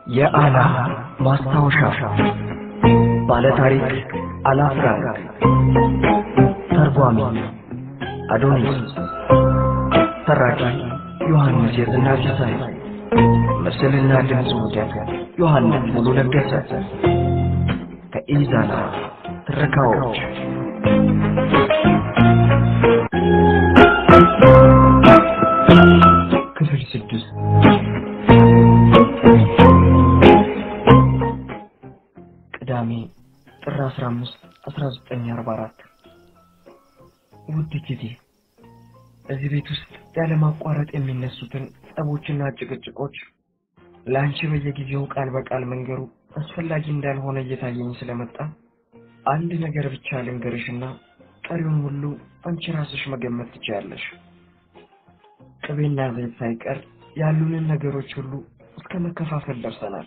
የአላ ማስታወሻ ባለታሪክ አላፍራንክ ተርጓሚ አዶኒስ ተራኪ ዮሐንስ የዝናር ሲሳይ ምስልና ድምፅ ውደት ዮሐንስ ሙሉ ለገሰ ከኢዛና ትረካዎች ክፍል ስድስት ቅዳሜ ጥር 15 1944 ውድ ጊዜ እዚህ ቤት ውስጥ ያለማቋረጥ የሚነሱትን ጸቦችና ጭቅጭቆች ለአንቺ በየጊዜው ቃል በቃል መንገሩ አስፈላጊ እንዳልሆነ እየታየኝ ስለመጣ አንድ ነገር ብቻ ልንገርሽና ቀሪውን ሁሉ አንቺ ራስሽ መገመት ትችያለሽ። ቅቤና ዘይት ሳይቀር ያሉንን ነገሮች ሁሉ እስከ መከፋፈል ደርሰናል።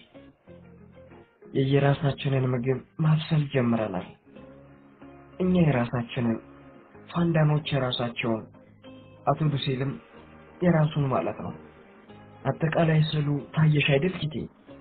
የየራሳችንን ምግብ ማብሰል ጀምረናል። እኛ የራሳችንን፣ ፋንዳኖች የራሳቸውን፣ አቶ ዱሴልም የራሱን ማለት ነው። አጠቃላይ ስዕሉ ታየሽ አይደል ጊዜ?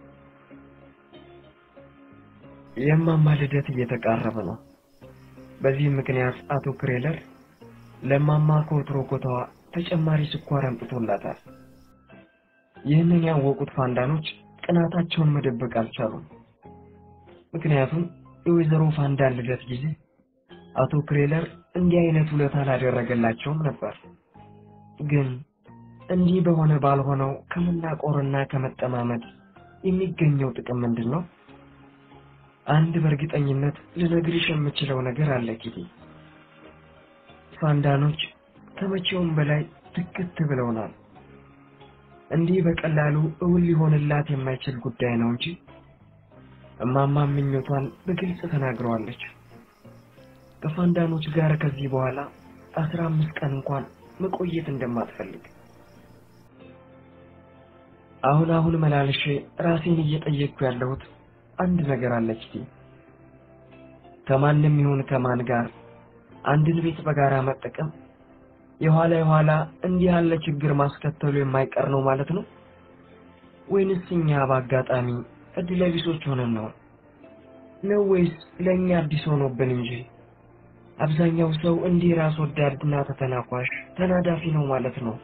የማማ ልደት እየተቃረበ ነው። በዚህም ምክንያት አቶ ክሬለር ለማማ ከወትሮ ኮታዋ ተጨማሪ ስኳር አምጥቶላታል። ይህንን ያወቁት ፋንዳኖች ቅናታቸውን መደበቅ አልቻሉም። ምክንያቱም የወይዘሮ ፋንዳን ልደት ጊዜ አቶ ክሬለር እንዲህ አይነት ውለታ አላደረገላቸውም ነበር። ግን እንዲህ በሆነ ባልሆነው ከመናቆርና ከመጠማመድ የሚገኘው ጥቅም ምንድን ነው? አንድ በእርግጠኝነት ልነግርሽ የምችለው ነገር አለ ኪቲ። ፋንዳኖች ከመቼውም በላይ ትክት ብለውናል። እንዲህ በቀላሉ እውን ሊሆንላት የማይችል ጉዳይ ነው እንጂ እማማ ምኞቷን በግልጽ ተናግረዋለች። ከፋንዳኖች ጋር ከዚህ በኋላ አስራ አምስት ቀን እንኳን መቆየት እንደማትፈልግ አሁን አሁን መላልሼ ራሴን እየጠየቅኩ ያለሁት አንድ ነገር አለች ቲ ከማንም ይሁን ከማን ጋር አንድን ቤት በጋራ መጠቀም የኋላ የኋላ እንዲህ ያለ ችግር ማስከተሉ የማይቀር ነው ማለት ነው ወይንስ እኛ በአጋጣሚ እድለ ቢሶች ሆነን ነው ነው ወይስ ለእኛ አዲስ ሆኖብን እንጂ አብዛኛው ሰው እንዲህ ራስ ወዳድና ተተናኳሽ ተናዳፊ ነው ማለት ነው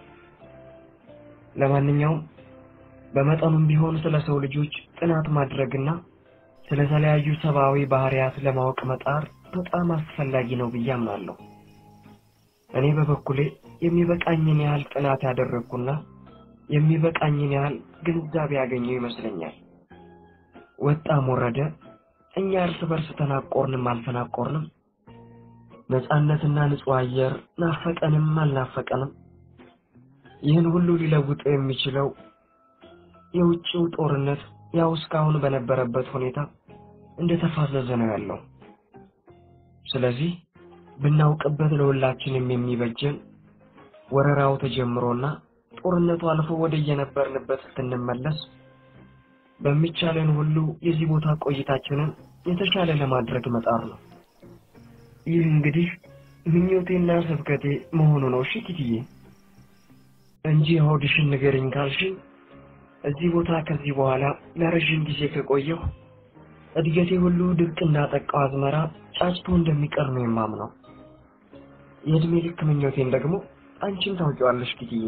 ለማንኛውም በመጠኑም ቢሆን ስለ ሰው ልጆች ጥናት ማድረግና ስለተለያዩ ሰብአዊ ባህሪያት ለማወቅ መጣር በጣም አስፈላጊ ነው ብዬ አምናለሁ። እኔ በበኩሌ የሚበቃኝን ያህል ጥናት ያደረግኩና የሚበቃኝን ያህል ግንዛቤ ያገኘው ይመስለኛል። ወጣም ወረደ እኛ እርስ በርስ ተናቆርንም አልተናቆርንም፣ ነፃነትና ንጹሕ አየር ናፈቀንም አልናፈቀንም፣ ይህን ሁሉ ሊለውጠው የሚችለው የውጭው ጦርነት ያው እስካሁን በነበረበት ሁኔታ እንደተፋዘዘ ነው ያለው። ስለዚህ ብናውቅበት ለሁላችንም የሚበጀን ወረራው ተጀምሮና ጦርነቱ አልፎ ወደ የነበርንበት ስትንመለስ በሚቻለን ሁሉ የዚህ ቦታ ቆይታችንን የተሻለ ለማድረግ መጣር ነው። ይህ እንግዲህ ምኞቴና ስብከቴ መሆኑ ነው። እሺ ኪትዬ፣ እንጂ ሆድሽን ንገሪኝ ካልሽኝ እዚህ ቦታ ከዚህ በኋላ ለረዥም ጊዜ ከቆየሁ እድገቴ ሁሉ ድርቅ እንዳጠቃው አዝመራ ጫጭቶ እንደሚቀር ነው የማምነው። የእድሜ ልክ ምኞቴን ደግሞ አንቺም ታውቂዋለሽ ጊትዬ።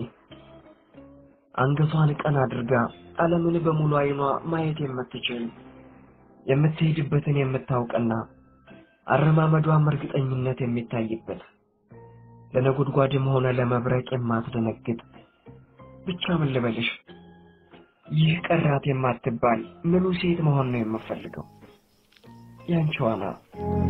አንገቷን ቀን አድርጋ ዓለምን በሙሉ ዓይኗ ማየት የምትችል የምትሄድበትን የምታውቅና አረማመዷም እርግጠኝነት የሚታይበት ለነጎድጓድም ሆነ ለመብረቅ የማትደነግጥ ብቻ ምን ልበልሽ ይህ ቀራት የማትባል ምሉ ሴት መሆን ነው የምፈልገው። ያንቺዋ ናት።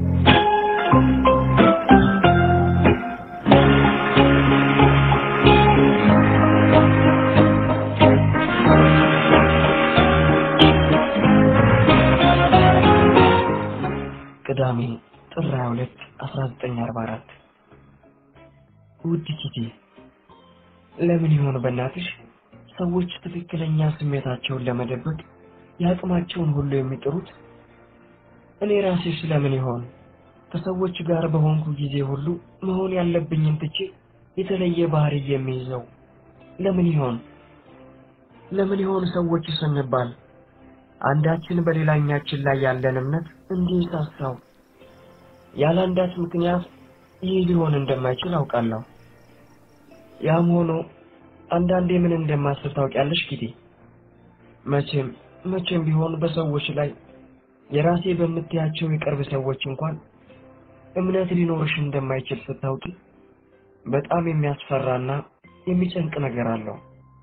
ቅዳሜ ጥር 22 1944 ውድ ኪቲ፣ ለምን ይሆን በእናትሽ ሰዎች ትክክለኛ ስሜታቸውን ለመደበቅ የአቅማቸውን ሁሉ የሚጥሩት? እኔ ራሴ ስለምን ይሆን ከሰዎች ጋር በሆንኩ ጊዜ ሁሉ መሆን ያለብኝን ትቼ የተለየ ባህሪ የሚይዘው? ለምን ይሆን ለምን ይሆን ሰዎች ስንባል አንዳችን በሌላኛችን ላይ ያለን እምነት እንዲህ ሳሳው ያለ አንዳች ምክንያት ይህ ሊሆን እንደማይችል አውቃለሁ። ያም ሆኖ አንዳንዴ ምን እንደማስብ ታውቂያለሽ ኪቲ? መቼም መቼም ቢሆን በሰዎች ላይ የራሴ በምትያቸው የቅርብ ሰዎች እንኳን እምነት ሊኖርሽ እንደማይችል ስታውቂ በጣም የሚያስፈራና የሚጨንቅ ነገር አለው።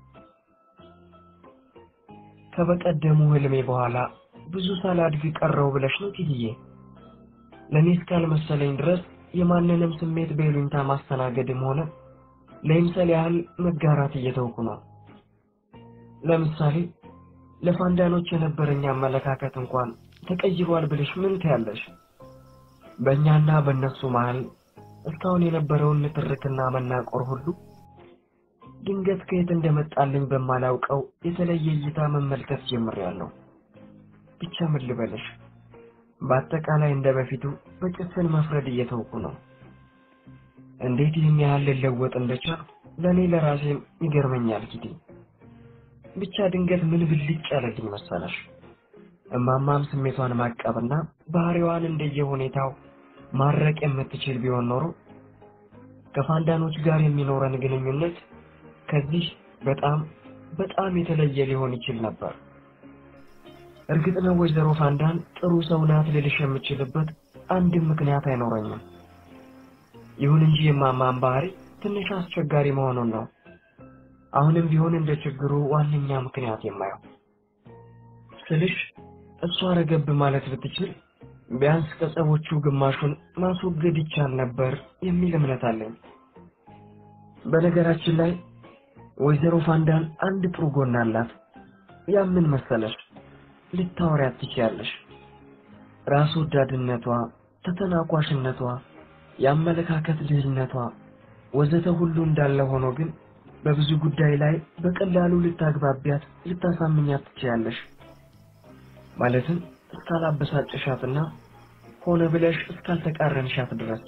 ከበቀደሙ ህልሜ በኋላ ብዙ ሳላድግ ቀረው ብለሽ ነው ኪትዬ? ለእኔ እስካልመሰለኝ ድረስ የማንንም ስሜት በይሉኝታ ማስተናገድም ሆነ ለይምሰል ያህል መጋራት እየተውኩ ነው። ለምሳሌ ለፋንዳኖች የነበረኝ አመለካከት እንኳን ተቀይሯል ብለሽ ምን ትያለሽ? በእኛና በእነሱ መሃል እስካሁን የነበረውን ንትርክና መናቆር ሁሉ ድንገት ከየት እንደመጣልኝ በማላውቀው የተለየ እይታ መመልከት ጀምሬያለሁ። ብቻ ምን ልበልሽ፣ በአጠቃላይ እንደ በፊቱ በጭፍን መፍረድ እየተውኩ ነው። እንዴት ይህን ያህል ልለወጥ እንደቻልኩ ለእኔ ለራሴም ይገርመኛል ኪቲ። ብቻ ድንገት ምን ብልጭ ያለልኝ መሰለሽ? እማማም ስሜቷን ማቀብና ባህሪዋን እንደየሁኔታው ማረቅ የምትችል ቢሆን ኖሮ ከፋንዳኖች ጋር የሚኖረን ግንኙነት ከዚህ በጣም በጣም የተለየ ሊሆን ይችል ነበር። እርግጥ ነው ወይዘሮ ፋንዳን ጥሩ ሰው ናት ልልሽ የምችልበት አንድም ምክንያት አይኖረኝም። ይሁን እንጂ የማማን ባህሪ ትንሽ አስቸጋሪ መሆኑን ነው አሁንም ቢሆን እንደ ችግሩ ዋነኛ ምክንያት የማየው ስልሽ እሷ ረገብ ማለት ብትችል ቢያንስ ከጸቦቹ ግማሹን ማስወገድ ይቻል ነበር የሚል እምነት አለኝ። በነገራችን ላይ ወይዘሮ ፋንዳን አንድ ጥሩ ጎን አላት። ያ ምን መሰለሽ? ልታወሪያት ትችያለሽ። ራስ ወዳድነቷ፣ ተተናኳሽነቷ፣ የአመለካከት ልህነቷ ወዘተ ሁሉ እንዳለ ሆኖ ግን በብዙ ጉዳይ ላይ በቀላሉ ልታግባቢያት፣ ልታሳምኛት ትችያለሽ። ማለትም እስካላበሳጨሻትና ሆነ ብለሽ እስካልተቃረንሻት ድረስ።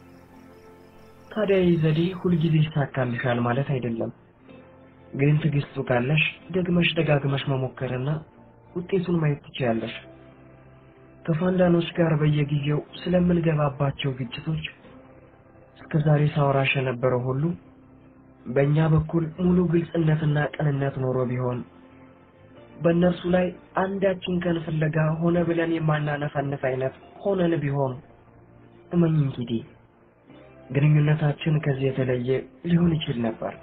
ታዲያ ይህ ዘዴ ሁልጊዜ ይሳካልሻል ማለት አይደለም። ግን ትዕግስቱ ካለሽ ደግመሽ ደጋግመሽ መሞከርና ውጤቱን ማየት ትችያለሽ። ከፋንዳኖች ጋር በየጊዜው ስለምንገባባቸው ግጭቶች እስከ ዛሬ ሳወራሽ የነበረው ሁሉ በእኛ በኩል ሙሉ ግልጽነትና ቅንነት ኖሮ ቢሆን በእነርሱ ላይ አንዳችን ከን ፍለጋ ሆነ ብለን የማናነፈንፍ አይነት ሆነን ቢሆን እመኝኝ ኪቲ ግንኙነታችን ከዚህ የተለየ ሊሆን ይችል ነበር።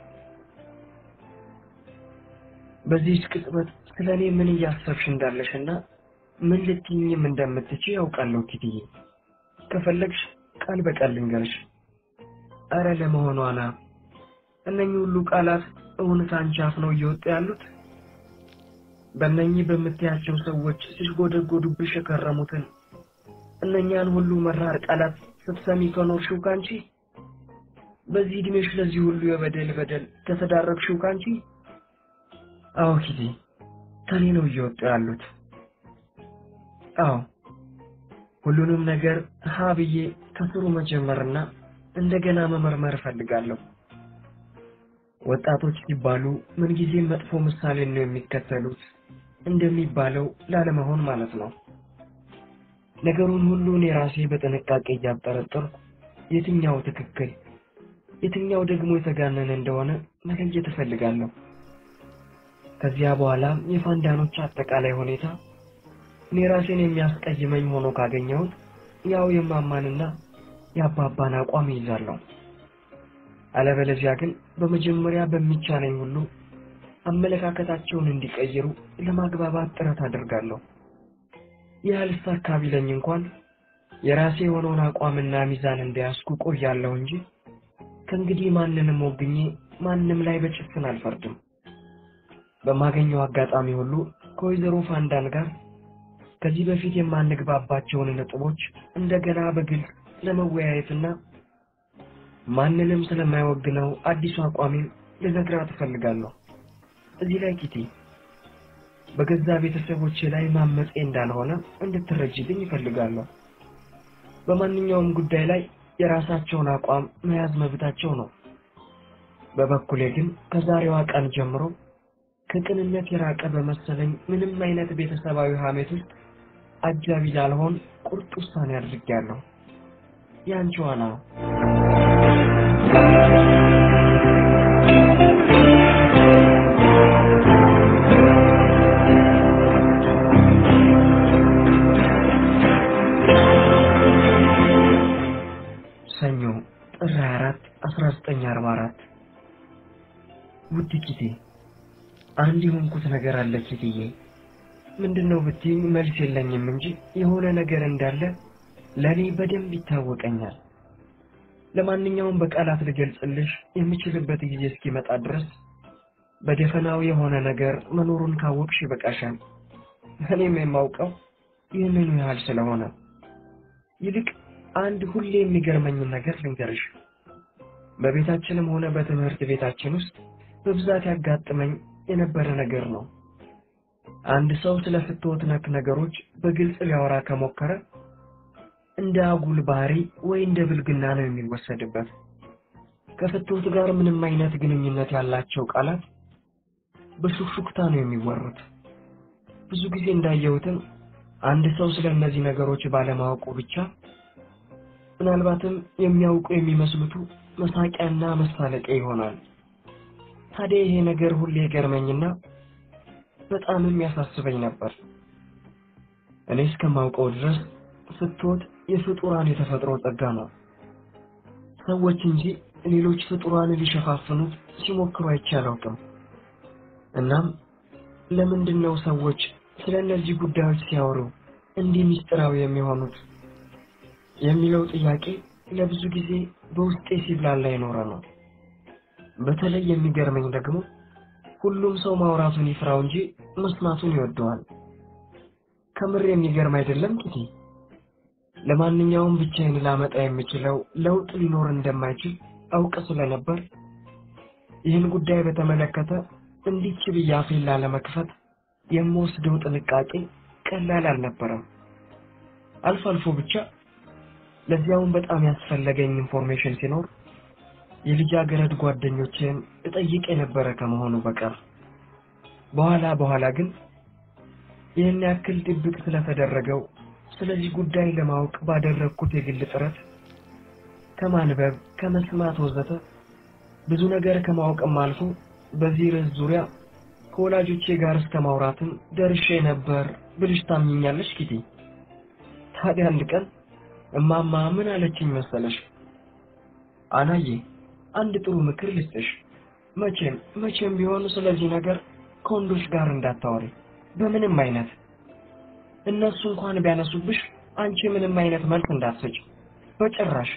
በዚህች ቅጽበት ስለ እኔ ምን እያሰብሽ እንዳለሽና ምን ልትይኝም እንደምትችይ ያውቃለሁ ኪትዬ። ከፈለግሽ ቃል በቃል ልንገርሽ። አረ ለመሆኗ ና እነኚህ ሁሉ ቃላት እውን ከአንቺ አፍ ነው እየወጡ ያሉት? በእነኚህ በምትያቸው ሰዎች ሲጎደጎዱብሽ የከረሙትን እነኛን ሁሉ መራር ቃላት ስትሰሚ ከኖርሽው ካንቺ በዚህ ዕድሜሽ ለዚህ ሁሉ የበደል በደል ከተዳረግሽው ካንቺ አዎ ኪቲ ከኔ ነው እየወጡ ያሉት። አዎ ሁሉንም ነገር ሀ ብዬ ከስሩ መጀመርና እንደገና መመርመር እፈልጋለሁ። ወጣቶች ሲባሉ ምንጊዜም መጥፎ ምሳሌን ነው የሚከተሉት እንደሚባለው ላለመሆን ማለት ነው። ነገሩን ሁሉ እኔ ራሴ በጥንቃቄ እያጠረጠርኩ የትኛው ትክክል የትኛው ደግሞ የተጋነነ እንደሆነ መለየት እፈልጋለሁ። ከዚያ በኋላ የፋንዳኖች አጠቃላይ ሁኔታ እኔ ራሴን የሚያስቀይመኝ ሆኖ ካገኘሁት ያው የማማንና የአባባን አቋም ይይዛለሁ። አለበለዚያ ግን በመጀመሪያ በሚቻለኝ ሁሉ አመለካከታቸውን እንዲቀይሩ ለማግባባት ጥረት አደርጋለሁ። ይህ አልሳካ ቢለኝ እንኳን የራሴ የሆነውን አቋምና ሚዛን እንደያዝኩ ቆያለሁ እንጂ ከእንግዲህ ማንንም ወግኜ ማንም ላይ በጭፍን አልፈርድም። በማገኘው አጋጣሚ ሁሉ ከወይዘሮ ፋንዳን ጋር ከዚህ በፊት የማንግባባቸውን ነጥቦች እንደገና በግልጽ ለመወያየትና ማንንም ስለማይወግነው አዲሱ አቋሜም ልነግራት እፈልጋለሁ። እዚህ ላይ ኪቲ በገዛ ቤተሰቦቼ ላይ ማመፄ እንዳልሆነ እንድትረጅልኝ ይፈልጋለሁ። በማንኛውም ጉዳይ ላይ የራሳቸውን አቋም መያዝ መብታቸው ነው። በበኩሌ ግን ከዛሬዋ ቀን ጀምሮ ከቅንነት የራቀ በመሰለኝ ምንም አይነት ቤተሰባዊ ሐሜት ውስጥ አጃቢ ላልሆን ቁርጥ ውሳኔ አድርጌያለሁ። ያንቺ ዋና ሰኞ ጥር 24 1944 ውድ ኪቴ አንድ የሆንኩት ነገር አለ ኪትዬ። ምንድነው ብትይኝ መልስ የለኝም እንጂ የሆነ ነገር እንዳለ ለእኔ በደንብ ይታወቀኛል። ለማንኛውም በቃላት ልገልጽልሽ የምችልበት ጊዜ እስኪመጣ ድረስ በደፈናው የሆነ ነገር መኖሩን ካወቅሽ ይበቃሻል። እኔም የማውቀው ይህንኑ ያህል ስለሆነ ይልቅ አንድ ሁሌ የሚገርመኝን ነገር ልንገርሽ። በቤታችንም ሆነ በትምህርት ቤታችን ውስጥ በብዛት ያጋጥመኝ የነበረ ነገር ነው። አንድ ሰው ስለ ፍትወት ነክ ነገሮች በግልጽ ሊያወራ ከሞከረ እንደ አጉል ባህሪ ወይ እንደ ብልግና ነው የሚወሰድበት። ከፍትወት ጋር ምንም አይነት ግንኙነት ያላቸው ቃላት በሹክሹክታ ነው የሚወሩት። ብዙ ጊዜ እንዳየሁትም አንድ ሰው ስለ እነዚህ ነገሮች ባለማወቁ ብቻ ምናልባትም የሚያውቁ የሚመስሉቱ መሳቂያና መሳለቂያ ይሆናል። ታዲያ ይሄ ነገር ሁሌ ገርመኝና በጣምም ያሳስበኝ ነበር። እኔ እስከማውቀው ድረስ ፍትወት የፍጡራን የተፈጥሮ ጸጋ ነው። ሰዎች እንጂ ሌሎች ፍጡራን ሊሸፋፍኑት ሲሞክሩ አይቼ አላውቅም። እናም ለምንድን ነው ሰዎች ስለ እነዚህ ጉዳዮች ሲያወሩ እንዲህ ምስጢራዊ የሚሆኑት የሚለው ጥያቄ ለብዙ ጊዜ በውስጤ ሲብላላ የኖረ ነው። በተለይ የሚገርመኝ ደግሞ ሁሉም ሰው ማውራቱን ይፍራው እንጂ መስማቱን ይወደዋል። ከምር የሚገርም አይደለም ኪቲ? ለማንኛውም ብቻዬን ላመጣ የምችለው ለውጥ ሊኖር እንደማይችል አውቅ ስለነበር ይህን ጉዳይ በተመለከተ እንዲች ብዬ አፌን ላለመክፈት የምወስደው ጥንቃቄ ቀላል አልነበረም። አልፎ አልፎ ብቻ ለዚያውም በጣም ያስፈለገኝ ኢንፎርሜሽን ሲኖር የልጃገረድ ጓደኞችን እጠይቅ የነበረ ከመሆኑ በቀር በኋላ በኋላ ግን ይህን ያክል ድብቅ ስለተደረገው ስለዚህ ጉዳይ ለማወቅ ባደረግኩት የግል ጥረት ከማንበብ ከመስማት ወዘተ ብዙ ነገር ከማወቅም አልፎ በዚህ ርዕስ ዙሪያ ከወላጆቼ ጋር እስከ ማውራትም ደርሼ ነበር ብልሽ ታምኛለሽ ኪቲ? ታዲያ አንድ ቀን እማማ ምን አለችኝ መሰለሽ? አናዬ አንድ ጥሩ ምክር ልስጥሽ። መቼም መቼም ቢሆን ስለዚህ ነገር ከወንዶች ጋር እንዳታወሪ በምንም አይነት። እነሱ እንኳን ቢያነሱብሽ አንቺ ምንም አይነት መልስ እንዳትሰጭ በጭራሽ።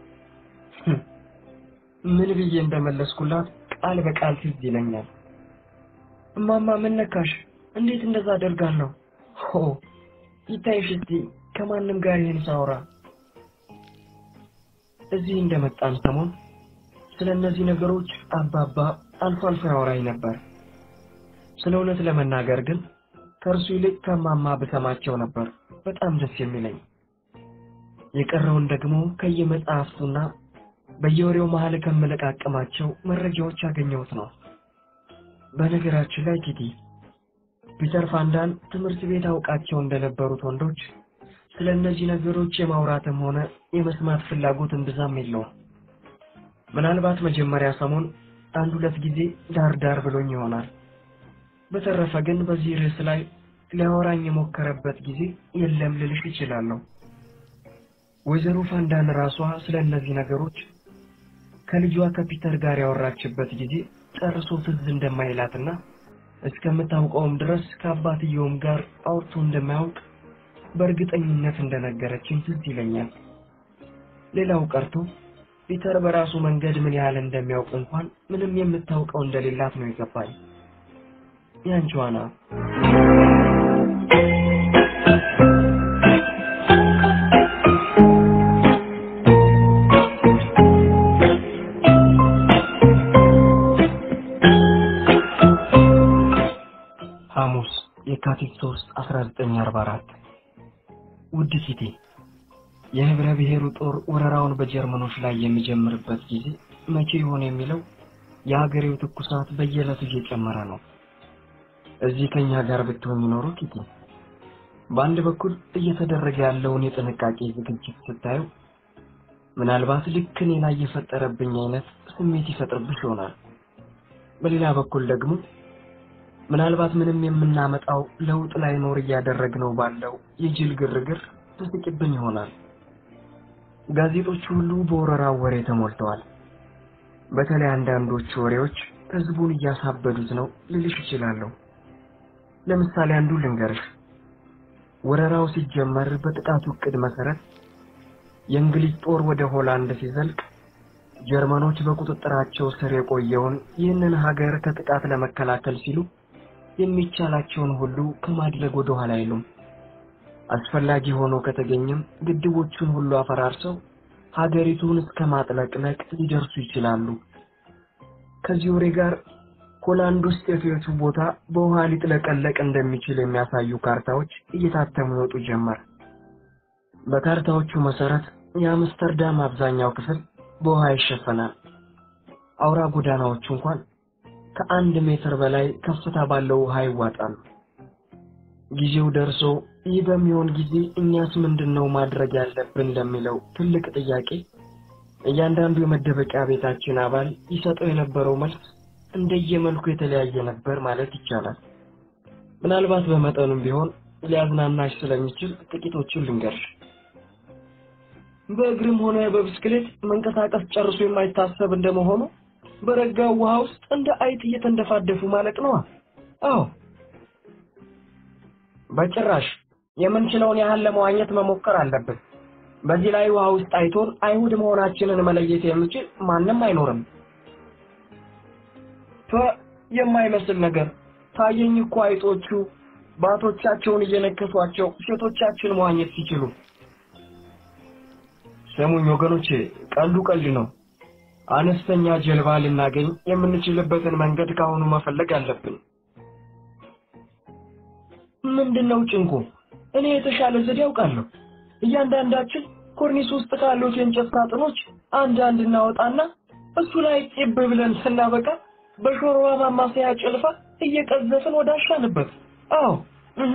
ምን ብዬ እንደመለስኩላት ቃል በቃል ትዝ ይለኛል። እማማ ምን ነካሽ? እንዴት እንደዛ አደርጋለሁ? ሆ ይታይሽ እስቲ ከማንም ጋር ይህን ሳወራ እዚህ እንደመጣን ሰሞን ስለ እነዚህ ነገሮች አባባ አልፎ አልፎ ያወራኝ ነበር። ስለ እውነት ለመናገር ግን ከእርሱ ይልቅ ከማማ ብሰማቸው ነበር በጣም ደስ የሚለኝ። የቀረውን ደግሞ ከየመጽሐፍቱና በየወሬው መሀል ከምለቃቅማቸው መረጃዎች ያገኘሁት ነው። በነገራችን ላይ ኪቲ ፒተር ፋንዳን ትምህርት ቤት አውቃቸው እንደነበሩት ወንዶች ስለ እነዚህ ነገሮች የማውራትም ሆነ የመስማት ፍላጎት እምብዛም የለውም። ምናልባት መጀመሪያ ሰሞን አንድ ሁለት ጊዜ ዳር ዳር ብሎኝ ይሆናል። በተረፈ ግን በዚህ ርዕስ ላይ ሊያወራኝ የሞከረበት ጊዜ የለም ልልሽ ይችላለሁ። ወይዘሮ ፋንዳን ራሷ ስለ እነዚህ ነገሮች ከልጇ ከፒተር ጋር ያወራችበት ጊዜ ጨርሶ ትዝ እንደማይላትና እስከምታውቀውም ድረስ ከአባትየውም ጋር አውርቶ እንደማያውቅ በእርግጠኝነት እንደነገረችኝ ትዝ ይለኛል። ሌላው ቀርቶ ፒተር በራሱ መንገድ ምን ያህል እንደሚያውቅ እንኳን ምንም የምታውቀው እንደሌላት ነው የገባኝ። ያንቺ ዋና ሐሙስ የካቲት 3 1944 ውድ ኪቲ የህብረ ብሔሩ ጦር ወረራውን በጀርመኖች ላይ የሚጀምርበት ጊዜ መቼ ይሆን የሚለው የሀገሬው ትኩሳት በየዕለቱ እየጨመረ ነው። እዚህ ከኛ ጋር ብትሆን ይኖሩ ኪቲ፣ በአንድ በኩል እየተደረገ ያለውን የጥንቃቄ ዝግጅት ስታየው ምናልባት ልክ እኔ ላይ የፈጠረብኝ አይነት ስሜት ይፈጥርብሽ ይሆናል። በሌላ በኩል ደግሞ ምናልባት ምንም የምናመጣው ለውጥ ላይኖር እያደረግነው ባለው የጅል ግርግር ትስቂብን ይሆናል። ጋዜጦች ሁሉ በወረራው ወሬ ተሞልተዋል። በተለይ አንዳንዶቹ ወሬዎች ህዝቡን እያሳበዱት ነው ልልሽ እችላለሁ። ለምሳሌ አንዱ ልንገርሽ። ወረራው ሲጀመር በጥቃቱ እቅድ መሰረት የእንግሊዝ ጦር ወደ ሆላንድ ሲዘልቅ ጀርመኖች በቁጥጥራቸው ስር የቆየውን ይህንን ሀገር ከጥቃት ለመከላከል ሲሉ የሚቻላቸውን ሁሉ ከማድረግ ወደ ኋላ አይሉም። አስፈላጊ ሆኖ ከተገኘም ግድቦቹን ሁሉ አፈራርሰው ሀገሪቱን እስከ ማጥለቅለቅ ሊደርሱ ይችላሉ። ከዚህ ወሬ ጋር ሆላንድ ውስጥ የቱ ቦታ በውሃ ሊጥለቀለቅ እንደሚችል የሚያሳዩ ካርታዎች እየታተሙ ይወጡ ጀመር። በካርታዎቹ መሰረት የአምስተርዳም አብዛኛው ክፍል በውሃ ይሸፈናል። አውራ ጎዳናዎቹ እንኳን ከአንድ ሜትር በላይ ከፍታ ባለው ውሃ ይዋጣሉ። ጊዜው ደርሶ ይህ በሚሆን ጊዜ እኛስ ምንድነው ማድረግ ያለብን ለሚለው ትልቅ ጥያቄ እያንዳንዱ የመደበቂያ ቤታችን አባል ይሰጠው የነበረው መልስ እንደየመልኩ የተለያየ ነበር ማለት ይቻላል። ምናልባት በመጠኑም ቢሆን ሊያዝናናሽ ስለሚችል ጥቂቶቹን ልንገርሽ። በእግርም ሆነ በብስክሌት መንቀሳቀስ ጨርሶ የማይታሰብ እንደመሆኑ በረጋው ውሃ ውስጥ እንደ አይጥ እየተንደፋደፉ ማለቅ ነዋ። አዎ፣ በጭራሽ የምንችለውን ያህል ለመዋኘት መሞከር አለብን። በዚህ ላይ ውሃ ውስጥ አይቶን አይሁድ መሆናችንን መለየት የሚችል ማንም አይኖርም። ተ የማይመስል ነገር ታየኝ እኮ አይጦቹ ባቶቻቸውን እየነከሷቸው ሴቶቻችን መዋኘት ሲችሉ። ስሙኝ ወገኖቼ፣ ቀልዱ ቀልድ ነው። አነስተኛ ጀልባ ልናገኝ የምንችልበትን መንገድ ካሁኑ መፈለግ አለብን። ምንድነው ጭንቁ? እኔ የተሻለ ዘዴ ያውቃለሁ። እያንዳንዳችን ኮርኒስ ውስጥ ካሉት የእንጨት ሳጥኖች አንድ አንድ እናወጣና እሱ ላይ ጭብ ብለን ስናበቃ በሾርባ ማማሰያ ጭልፋ እየቀዘፍን ወዳሻንበት። አዎ እህ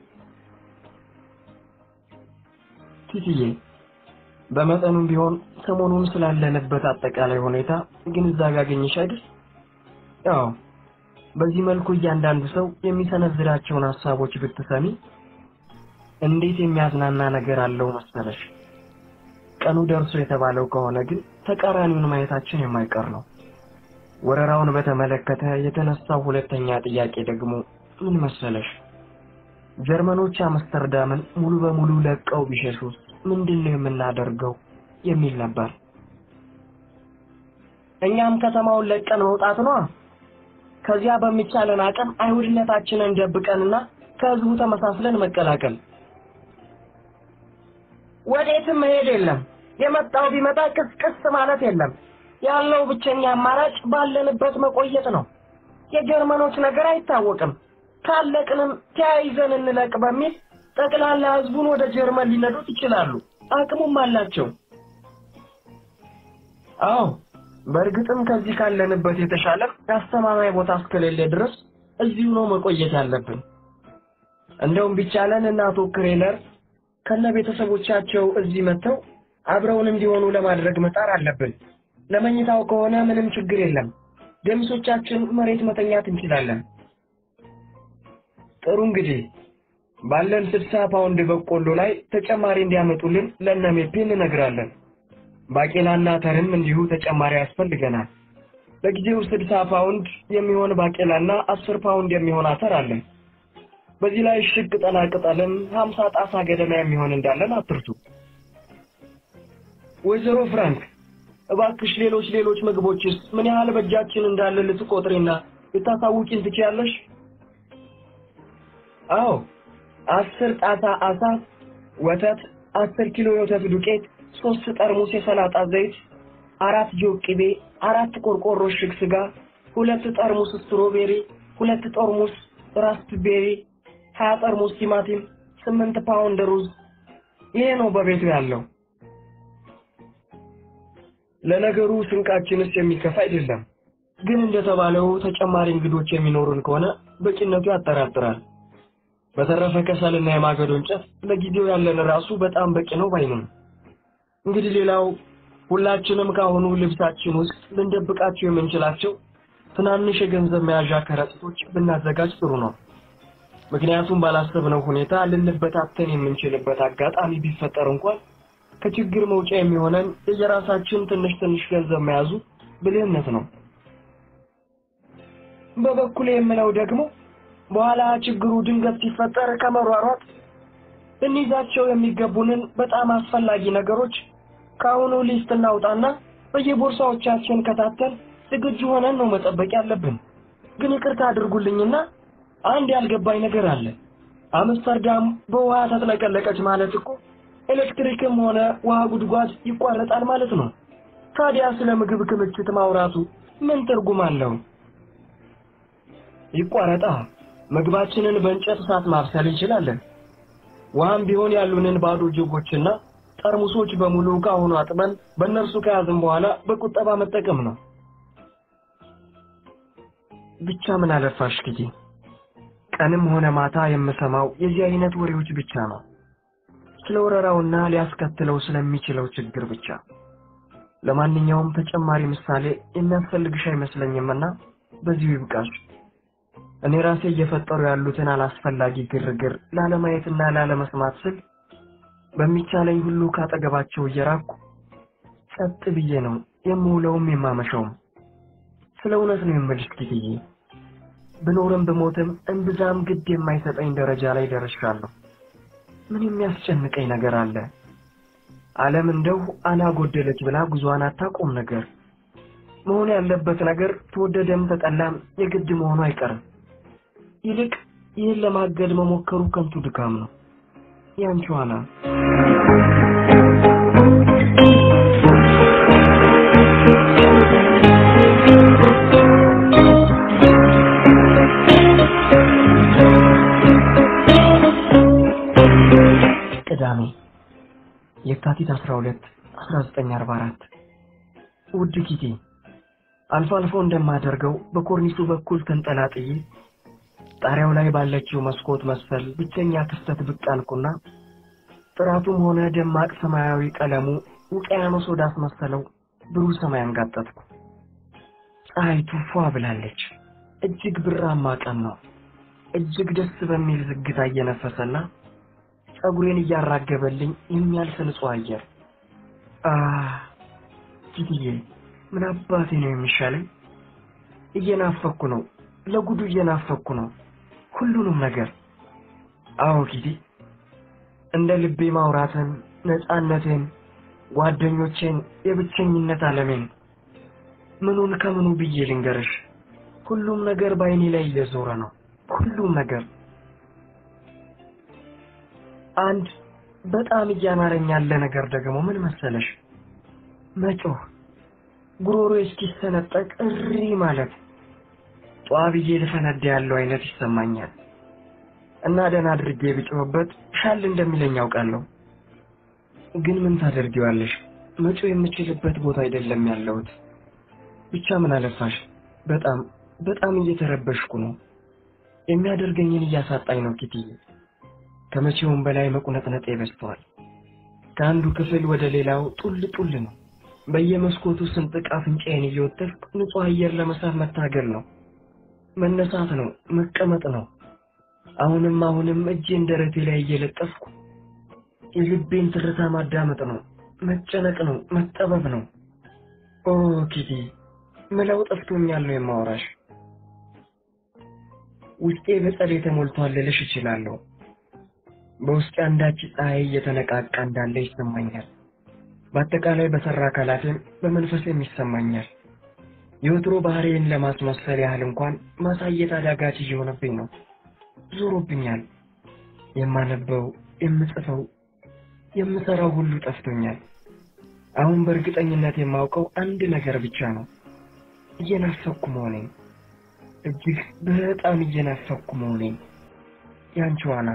ቲቲዬ በመጠኑም ቢሆን ሰሞኑን ስላለንበት አጠቃላይ ሁኔታ ግንዛቤ አገኘሽ አይደል? አዎ በዚህ መልኩ እያንዳንዱ ሰው የሚሰነዝራቸውን ሀሳቦች ብትሰሚ እንዴት የሚያዝናና ነገር አለው መሰለሽ። ቀኑ ደርሶ የተባለው ከሆነ ግን ተቃራኒውን ማየታችን የማይቀር ነው። ወረራውን በተመለከተ የተነሳው ሁለተኛ ጥያቄ ደግሞ ምን መሰለሽ? ጀርመኖች አምስተርዳምን ሙሉ በሙሉ ለቀው ቢሸሹስ ምንድን ነው የምናደርገው የሚል ነበር። እኛም ከተማውን ለቀን መውጣት ነው። ከዚያ በሚቻለን አቅም አይሁድነታችንን ደብቀንና ከህዝቡ ተመሳስለን መቀላቀል። ወዴትም መሄድ የለም። የመጣው ቢመጣ ቅስቅስ ማለት የለም። ያለው ብቸኛ አማራጭ ባለንበት መቆየት ነው። የጀርመኖች ነገር አይታወቅም። ካለቅንም ተያይዘን እንለቅ በሚል ጠቅላላ ህዝቡን ወደ ጀርመን ሊነዱት ይችላሉ። አቅሙም አላቸው። አዎ በእርግጥም ከዚህ ካለንበት የተሻለ አስተማማኝ ቦታ እስከሌለ ድረስ እዚሁ ነው መቆየት ያለብን። እንደውም ቢቻለን እና አቶ ክሬለር ከነ ቤተሰቦቻቸው እዚህ መጥተው አብረውን እንዲሆኑ ለማድረግ መጣር አለብን። ለመኝታው ከሆነ ምንም ችግር የለም። ገሚሶቻችን መሬት መተኛት እንችላለን። ጥሩ እንግዲህ ባለን ስልሳ ፓውንድ በቆሎ ላይ ተጨማሪ እንዲያመጡልን ለእነ ሜፔ እንነግራለን። ባቄላና ተርም እንዲሁ ተጨማሪ ያስፈልገናል። ለጊዜው ስልሳ ፓውንድ የሚሆን ባቄላና አስር ፓውንድ የሚሆን አተር አለን። በዚህ ላይ ሽግ ቅጠላ ቅጠልም ሀምሳ ጣሳ ገደማ የሚሆን እንዳለን አትርሱ። ወይዘሮ ፍራንክ እባክሽ ሌሎች ሌሎች ምግቦችስ ምን ያህል በእጃችን እንዳለ ልትቆጥሪና ልታሳውቂን ትችያለሽ? አዎ አስር ጣሳ አሳ፣ ወተት፣ አስር ኪሎ የወተት ዱቄት፣ ሶስት ጠርሙስ የሰላጣ ዘይት፣ አራት ጆግ ቅቤ፣ አራት ቆርቆሮ እሽግ ስጋ፣ ሁለት ጠርሙስ ስትሮቤሪ፣ ሁለት ጠርሙስ ራስፕቤሪ፣ ሀያ ጠርሙስ ቲማቲም፣ ስምንት ፓውንድ ሩዝ። ይሄ ነው በቤቱ ያለው። ለነገሩ ስንቃችንስ የሚከፋ አይደለም። ግን እንደተባለው ተጨማሪ እንግዶች የሚኖሩን ከሆነ በቂነቱ ያጠራጥራል። በተረፈ ከሰልና የማገዶ እንጨት ለጊዜው ያለን ራሱ በጣም በቂ ነው ባይ ነኝ። እንግዲህ ሌላው ሁላችንም ካሁኑ ልብሳችን ውስጥ ልንደብቃቸው የምንችላቸው ትናንሽ የገንዘብ መያዣ ከረጢቶች ብናዘጋጅ ጥሩ ነው። ምክንያቱም ባላሰብነው ሁኔታ ልንበታተን የምንችልበት አጋጣሚ ቢፈጠር እንኳን ከችግር መውጫ የሚሆነን የየራሳችን ትንሽ ትንሽ ገንዘብ መያዙ ብልህነት ነው። በበኩሌ የምለው ደግሞ በኋላ ችግሩ ድንገት ሲፈጠር ከመሯሯጥ ልንይዛቸው የሚገቡንን በጣም አስፈላጊ ነገሮች ከአሁኑ ሊስት እናውጣና በየቦርሳዎቻችን ከታተን ዝግጁ ሆነን ነው መጠበቅ ያለብን። ግን ይቅርታ አድርጉልኝና አንድ ያልገባኝ ነገር አለ። አምስተርዳም በውሃ ተጥለቀለቀች ማለት እኮ ኤሌክትሪክም ሆነ ውሃ ጉድጓድ ይቋረጣል ማለት ነው። ታዲያ ስለ ምግብ ክምችት ማውራቱ ምን ትርጉም አለው? ይቋረጣ። ምግባችንን በእንጨት እሳት ማብሰል እንችላለን። ውሃም ቢሆን ያሉንን ባዶ ጆጎችና ጠርሙሶች በሙሉ ከአሁኑ አጥበን በእነርሱ ከያዝን በኋላ በቁጠባ መጠቀም ነው። ብቻ ምን አለፋሽ ጊዜ ቀንም ሆነ ማታ የምሰማው የዚህ አይነት ወሬዎች ብቻ ነው። ስለ ወረራውና ሊያስከትለው ስለሚችለው ችግር ብቻ። ለማንኛውም ተጨማሪ ምሳሌ የሚያስፈልግሽ አይመስለኝምና በዚሁ ይብቃሽ። እኔ ራሴ እየፈጠሩ ያሉትን አላስፈላጊ ግርግር ላለማየትና ላለመስማት ስል በሚቻለኝ ሁሉ ካጠገባቸው እየራኩ ጸጥ ብዬ ነው የምውለውም የማመሸውም። ስለ እውነት ነው የምልሽ ጊዜዬ፣ ብኖርም ብሞትም እምብዛም ግድ የማይሰጠኝ ደረጃ ላይ ደርሻለሁ። ምን የሚያስጨንቀኝ ነገር አለ? ዓለም እንደው አና ጎደለች ብላ ጉዟን አታቆም ነገር። መሆን ያለበት ነገር ተወደደም ተጠላም የግድ መሆኑ አይቀርም። ይልቅ ይህን ለማገድ መሞከሩ ከንቱ ድካም ነው። ያንቺ ዋና ቅዳሜ የካቲት 12 1944 ውድ ጊዜ አልፎ አልፎ እንደማደርገው በኮርኒሱ በኩል ተንጠላጥዬ ጣሪያው ላይ ባለችው መስኮት መሰል ብቸኛ ክፍተት ብቅ አልኩና ጥራቱም ሆነ ደማቅ ሰማያዊ ቀለሙ ውቅያኖስ ወዳስመሰለው ብሩህ ሰማይ አንጋጠጥኩ። ፀሐይቱ ፏ ብላለች። እጅግ ብራማ ቀን ነው። እጅግ ደስ በሚል ዝግታ እየነፈሰና ጸጉሬን እያራገበልኝ የሚያልፍ ንጹህ አየር። አህ ጊትዬ፣ ምን አባቴ ነው የሚሻለኝ? እየናፈኩ ነው፣ ለጉዱ እየናፈኩ ነው፣ ሁሉንም ነገር። አዎ ጊዜ፣ እንደ ልቤ ማውራትን፣ ነፃነቴን፣ ጓደኞቼን፣ የብቸኝነት ዓለሜን ምኑን ከምኑ ብዬ ልንገርሽ? ሁሉም ነገር በአይኔ ላይ እየዞረ ነው። ሁሉም ነገር አንድ በጣም እያማረኝ ያለ ነገር ደግሞ ምን መሰለሽ? መጮህ፣ ጉሮሮ እስኪሰነጠቅ እሪ ማለት ጧ ብዬ ልፈነዳ ያለው አይነት ይሰማኛል። እና ደህና አድርጌ ብጮህበት ሻል እንደሚለኝ ያውቃለሁ። ግን ምን ታደርጊዋለሽ? መጮህ የምችልበት ቦታ አይደለም ያለሁት። ብቻ ምን አለፋሽ፣ በጣም በጣም እየተረበሽኩ ነው። የሚያደርገኝን እያሳጣኝ ነው ኪትዬ። ከመቼውም በላይ መቁነጥነጤ በዝተዋል። ከአንዱ ክፍል ወደ ሌላው ጡል ጡል ነው። በየመስኮቱ ስንጥቅ አፍንጫዬን እየወተፍኩ ንጹሕ አየር ለመሳብ መታገል ነው። መነሳት ነው፣ መቀመጥ ነው። አሁንም አሁንም እጄን ደረቴ ላይ እየለጠፍኩ የልቤን ትርታ ማዳመጥ ነው። መጨነቅ ነው፣ መጠበብ ነው። ኦ ኪቲ ምለው ጠፍቶኛል ነው የማወራሽ። ውስጤ በጸሎት ተሞልቷል ልልሽ እችላለሁ። በውስጤ አንዳች ፀሐይ እየተነቃቃ እንዳለ ይሰማኛል። በአጠቃላይ በሰራ አካላቴም በመንፈሴም ይሰማኛል። የወትሮ ባህሪዬን ለማስመሰል ያህል እንኳን ማሳየት አዳጋች እየሆነብኝ ነው። ዞሮብኛል። የማነበው፣ የምጽፈው፣ የምሰራው ሁሉ ጠፍቶኛል። አሁን በእርግጠኝነት የማውቀው አንድ ነገር ብቻ ነው። እየናፈኩ መሆኔን፣ እጅግ በጣም እየናፈኩ መሆኔን። ያንቺ ዋና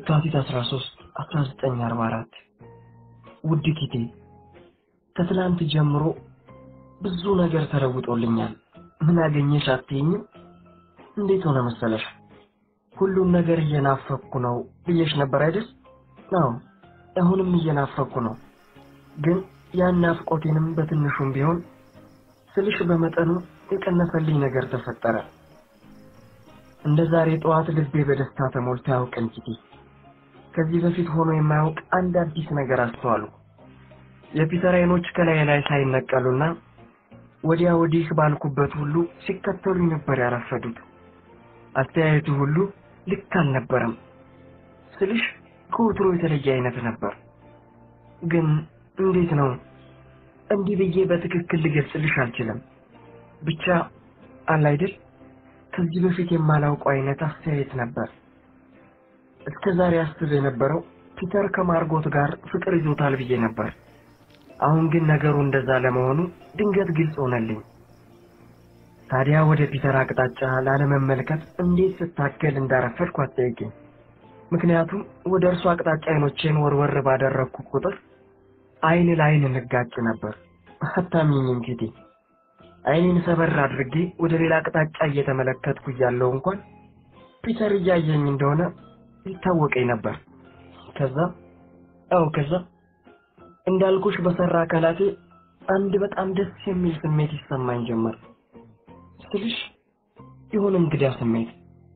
የካቲት 13 1944 ውድ ኪቴ ከትላንት ጀምሮ ብዙ ነገር ተለውጦልኛል። ምን አገኘሽ አትይኝም? እንዴት ሆነ መሰለሽ? ሁሉም ነገር እየናፈኩ ነው ብዬሽ ነበር አይደል? አዎ አሁንም እየናፈኩ ነው። ግን ያን ናፍቆቴንም በትንሹም ቢሆን ስልሽ በመጠኑ የቀነሰልኝ ነገር ተፈጠረ። እንደ ዛሬ ጠዋት ልቤ በደስታ ተሞልቶ ያውቅን ኪቲ ከዚህ በፊት ሆኖ የማያውቅ አንድ አዲስ ነገር አስተዋሉ። የፒተር አይኖች ከላይ ላይ ሳይነቀሉና ወዲያ ወዲህ ባልኩበት ሁሉ ሲከተሉኝ ነበር ያረፈዱት። አስተያየቱ ሁሉ ልክ አልነበረም ስልሽ ከወትሮ የተለየ አይነት ነበር። ግን እንዴት ነው እንዲህ ብዬ በትክክል ልገልጽልሽ አልችልም። ብቻ አለ አይደል ከዚህ በፊት የማላውቀው አይነት አስተያየት ነበር። እስከ ዛሬ አስብ የነበረው ፒተር ከማርጎት ጋር ፍቅር ይዞታል ብዬ ነበር። አሁን ግን ነገሩ እንደዛ ለመሆኑ ድንገት ግልጽ ሆነልኝ። ታዲያ ወደ ፒተር አቅጣጫ ላለመመልከት እንዴት ስታገል እንዳረፈድኩ አትጠይቂኝ። ምክንያቱም ወደ እርሱ አቅጣጫ አይኖቼን ወርወር ባደረግኩ ቁጥር አይን ለአይን እንጋጭ ነበር። አታምኚኝም ኪቲ። አይኔን ሰበር አድርጌ ወደ ሌላ አቅጣጫ እየተመለከትኩ እያለሁ እንኳን ፒተር እያየኝ እንደሆነ ይታወቀኝ ነበር። ከዛ አው ከዛ እንዳልኩሽ በሰራ አካላቴ አንድ በጣም ደስ የሚል ስሜት ይሰማኝ ጀመር። ስልሽ የሆነ እንግዳ ስሜት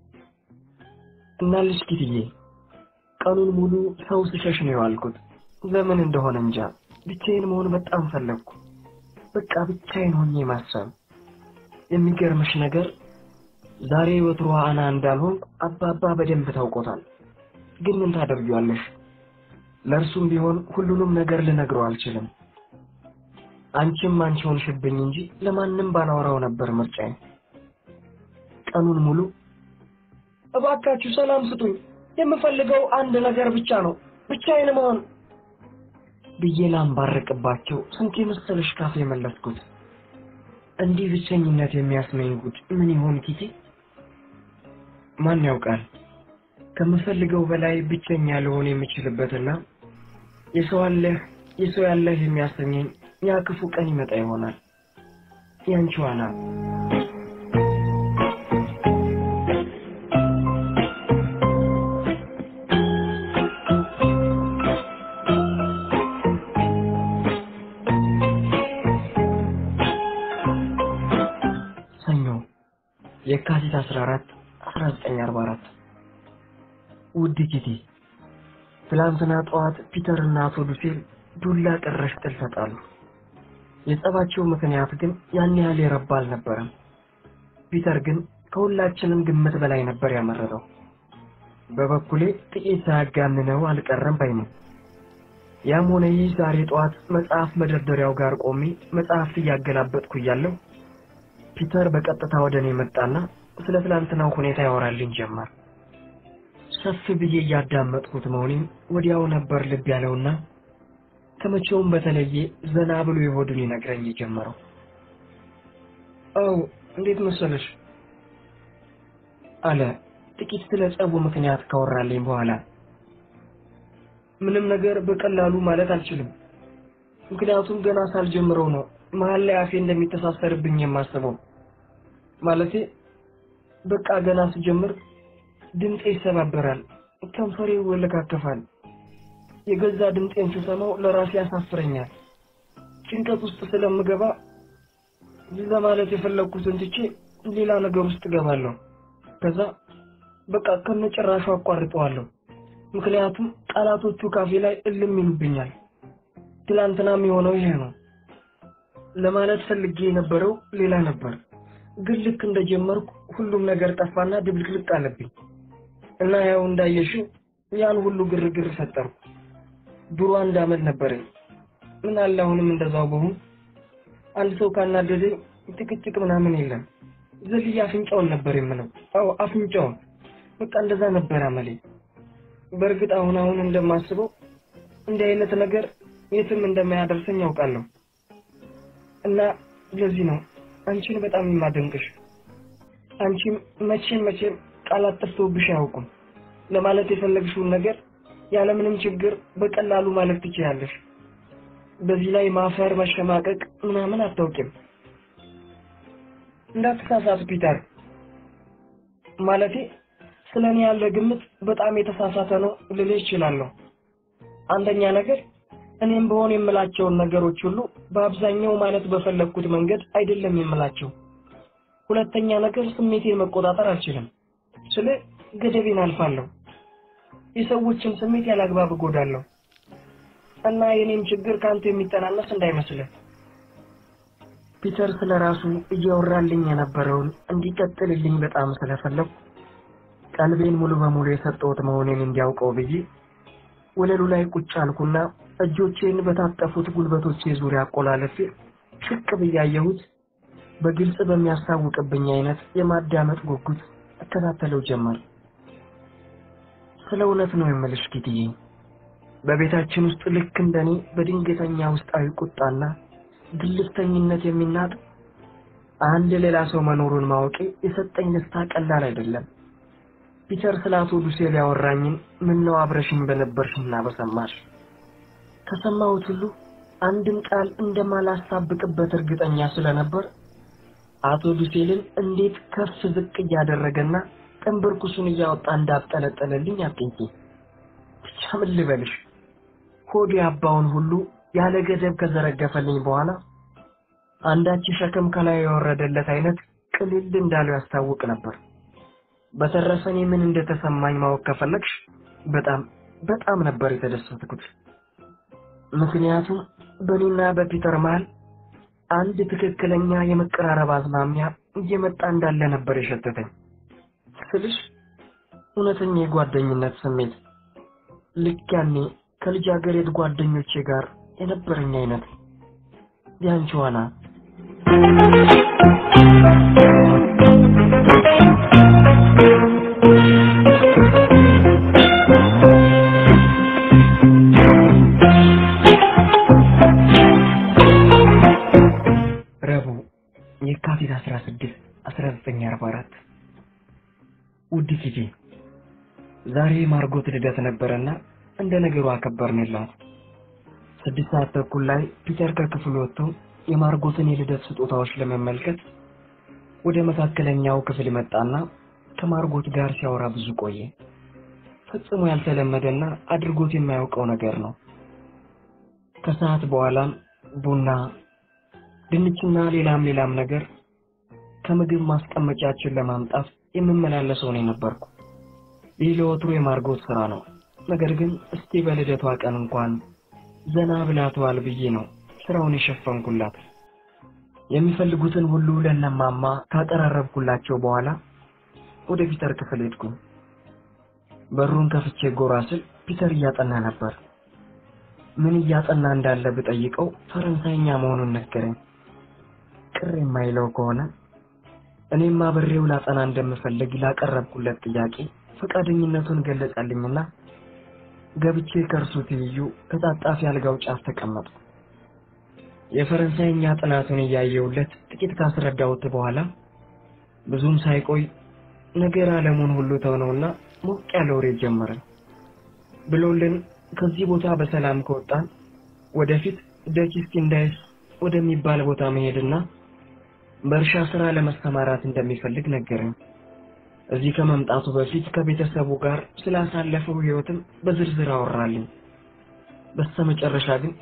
እና ልጅ ኪትዬ ቀኑን ሙሉ ሰው ስሸሽ ነው የዋልኩት። ለምን እንደሆነ እንጃ ብቻዬን መሆን በጣም ፈለግኩ። በቃ ብቻዬን ሆኜ ማሰብ። የሚገርምሽ ነገር ዛሬ ወትሮ አና እንዳልሆንኩ አባባ በደንብ ታውቆታል። ግን ምን ታደርጊዋለሽ? ለእርሱም ቢሆን ሁሉንም ነገር ልነግረው አልችልም። አንቺም አንቺ ሆንሽብኝ እንጂ ለማንም ባላወራው ነበር ምርጫዬ። ቀኑን ሙሉ እባካችሁ ሰላም ስጡኝ፣ የምፈልገው አንድ ነገር ብቻ ነው፣ ብቻዬን መሆን ብዬ ላንባርቅባቸው ስንት የመሰለሽ ካፌ የመለስኩት። እንዲህ ብቸኝነት የሚያስመኝ ጉድ ምን ይሆን ኪቲ? ማን ያውቃል? ከምፈልገው በላይ ብቸኛ ልሆን የምችልበትና የሰው አለህ የሰው ያለህ የሚያሰኘኝ ያ ክፉ ቀን ይመጣ ይሆናል። ያንቺ ዋና ሰኞ የካቲት 14 1944 ውድ ኪቲ ትላንትና ጠዋት ፒተርና አቶ ሉሴል ዱላ ቀረሽ ጥል ተጣሉ። የጸባቸው ምክንያት ግን ያን ያህል የረባ አልነበረም። ፒተር ግን ከሁላችንም ግምት በላይ ነበር ያመረረው። በበኩሌ ጥቂት ሳያጋንነው አልቀረም ባይ ነው። ያም ሆነ ይህ ዛሬ ጠዋት መጽሐፍ መደርደሪያው ጋር ቆሜ መጽሐፍት እያገላበጥኩ እያለሁ ፒተር በቀጥታ ወደ እኔ መጣና ስለ ትላንትናው ሁኔታ ያወራልኝ ጀመር። ሰፍ ብዬ እያዳመጥኩት መሆኔን ወዲያው ነበር ልብ ያለውና ከመቼውም በተለየ ዘና ብሎ የሆዱን ይነግረኝ የጀመረው። አው እንዴት መሰለሽ አለ ጥቂት ስለ ጸቡ ምክንያት ካወራልኝ በኋላ። ምንም ነገር በቀላሉ ማለት አልችልም፣ ምክንያቱም ገና ሳልጀምረው ነው መሀል ላይ አፌ እንደሚተሳሰርብኝ የማስበው። ማለቴ በቃ ገና ስጀምር ድምፄ ይሰባበራል፣ ከንፈሬ ይወለካከፋል። የገዛ ድምፄን ስሰማው ለራሴ ያሳፍረኛል። ጭንቀት ውስጥ ስለምገባ ለማለት የፈለግኩትን ትቼ ሌላ ነገር ውስጥ እገባለሁ። ከዛ በቃ ከነጭራሹ አቋርጠዋለሁ። ምክንያቱም ቃላቶቹ ካፌ ላይ እልም ይሉብኛል። ትላንትናም የሆነው ይሄ ነው። ለማለት ፈልጌ የነበረው ሌላ ነበር፣ ግን ልክ እንደጀመርኩ ሁሉም ነገር ጠፋና ድብልቅልቅ አለብኝ እና ያው እንዳየሽው ያን ሁሉ ግርግር ፈጠርኩ። ድሮ አንድ አመት ነበረኝ። ምን አለ አሁንም እንደዛው በሆን። አንድ ሰው ካናደደኝ ጭቅጭቅ ምናምን የለም። ዘልዬ አፍንጫውን ነበር የምለው። አዎ አፍንጫውን። በቃ እንደዛ ነበር አመሌ። በእርግጥ አሁን አሁን እንደማስበው እንዲህ አይነት ነገር የትም እንደማያደርሰኝ ያውቃለሁ። እና ለዚህ ነው አንቺን በጣም የማደንቅሽ። አንቺም መቼም መቼም ቃላት ጠፍተውብሽ አያውቁም። ለማለት የፈለግሽውን ነገር ያለምንም ችግር በቀላሉ ማለት ትችያለሽ። በዚህ ላይ ማፈር፣ መሸማቀቅ ምናምን አታውቂም። እንዳትሳሳት ፒተር። ማለቴ ስለ እኔ ያለ ግምት በጣም የተሳሳተ ነው ልልህ እችላለሁ። አንደኛ ነገር እኔም በሆን የምላቸውን ነገሮች ሁሉ በአብዛኛው ማለት በፈለግኩት መንገድ አይደለም የምላቸው። ሁለተኛ ነገር ስሜቴን መቆጣጠር አልችልም። ስለ ገደቤን አልፋለሁ። የሰዎችን ስሜት ያላግባብ እጎዳለሁ እና የኔም ችግር ከአንተ የሚተናነስ እንዳይመስልህ። ፒተር ስለ ራሱ እያወራልኝ የነበረውን እንዲቀጥልልኝ በጣም ስለፈለጉ ቀልቤን ሙሉ በሙሉ የሰጠሁት መሆኔን እንዲያውቀው ብዬ ወለሉ ላይ ቁጭ አልኩና እጆቼን በታጠፉት ጉልበቶቼ ዙሪያ አቆላለፌ ሽቅ ብያየሁት በግልጽ በሚያስታውቅብኝ አይነት የማዳመጥ ጉጉት እከታተለው ጀመር። ስለ እውነት ነው የምልሽ ኪትዬ፣ በቤታችን ውስጥ ልክ እንደኔ በድንገተኛ ውስጣዊ ቁጣና ግልፍተኝነት የሚናጥ አንድ ሌላ ሰው መኖሩን ማወቄ የሰጠኝ ደስታ ቀላል አይደለም። ፒተር ስለ አቶ ዱሴል ያወራኝን ምን ነው አብረሽኝ በነበርሽና በሰማሽ ከሰማሁት ሁሉ አንድም ቃል እንደማላሳብቅበት እርግጠኛ ስለነበር አቶ ዱሴልን እንዴት ከፍ ዝቅ እያደረገና ጥንብርኩሱን እያወጣ እንዳጠለጠለልኝ አትንኪ። ብቻ ምን ልበልሽ፣ ሆድ ያባውን ሁሉ ያለ ገደብ ከዘረገፈልኝ በኋላ አንዳች ሸክም ከላይ የወረደለት አይነት ቅልል እንዳለው ያስታውቅ ነበር። በተረፈ እኔ ምን እንደተሰማኝ ማወቅ ከፈለግሽ በጣም በጣም ነበር የተደሰትኩት። ምክንያቱም በእኔና በፒተር መሃል አንድ ትክክለኛ የመቀራረብ አዝማሚያ እየመጣ እንዳለ ነበር የሸተተኝ። ስልሽ እውነተኛ የጓደኝነት ስሜት ልክ ያኔ ከልጃገረድ ጓደኞቼ ጋር የነበረኝ አይነት ያንቺዋና ረቡዕ የካቲት 16 1944 ውድ ኪቲ ዛሬ ማርጎት ልደት ነበረና እንደ ነገሩ አከበርንላት። ስድስት ሰዓት ተኩል ላይ ፒተር ከክፍሉ ወጥቶ የማርጎትን የልደት ስጦታዎች ለመመልከት ወደ መካከለኛው ክፍል መጣና ከማርጎት ጋር ሲያወራ ብዙ ቆየ። ፈጽሞ ያልተለመደና አድርጎት የማያውቀው ነገር ነው። ከሰዓት በኋላም ቡና፣ ድንችና ሌላም ሌላም ነገር ከምግብ ማስቀመጫችን ለማምጣት የምመላለሰው ነው የነበርኩ። ይህ ለወትሮ የማርጎት ስራ ነው። ነገር ግን እስቲ በልደቷ ቀን እንኳን ዘና ብላተዋል ብዬ ነው ስራውን የሸፈንኩላት። የሚፈልጉትን ሁሉ ለነማማ ካቀራረብኩላቸው በኋላ ወደ ፒተር ክፍል ሄድኩ። በሩን ከፍቼ ጎራ ስል ፒተር እያጠና ነበር። ምን እያጠና እንዳለ ብጠይቀው ፈረንሳይኛ መሆኑን ነገረኝ። ቅር የማይለው ከሆነ እኔም አብሬው ላጠና እንደምፈልግ ላቀረብኩለት ጥያቄ ፈቃደኝነቱን ገለጸልኝና ገብቼ ከእርሱ ትይዩ ከጣጣፊ አልጋው ጫፍ ተቀመጥኩ። የፈረንሳይኛ ጥናቱን እያየሁለት ጥቂት ካስረዳሁት በኋላ ብዙም ሳይቆይ ነገር ዓለሙን ሁሉ ተውነውና ሞቅ ያለ ወሬ ጀመርን ብሎልን ከዚህ ቦታ በሰላም ከወጣን ወደፊት ደኪስቲንዳይስ ወደሚባል ቦታ መሄድና በእርሻ ስራ ለመሰማራት እንደሚፈልግ ነገረኝ። እዚህ ከመምጣቱ በፊት ከቤተሰቡ ጋር ስላሳለፈው ሕይወትም በዝርዝር አወራልኝ። በስተመጨረሻ ግን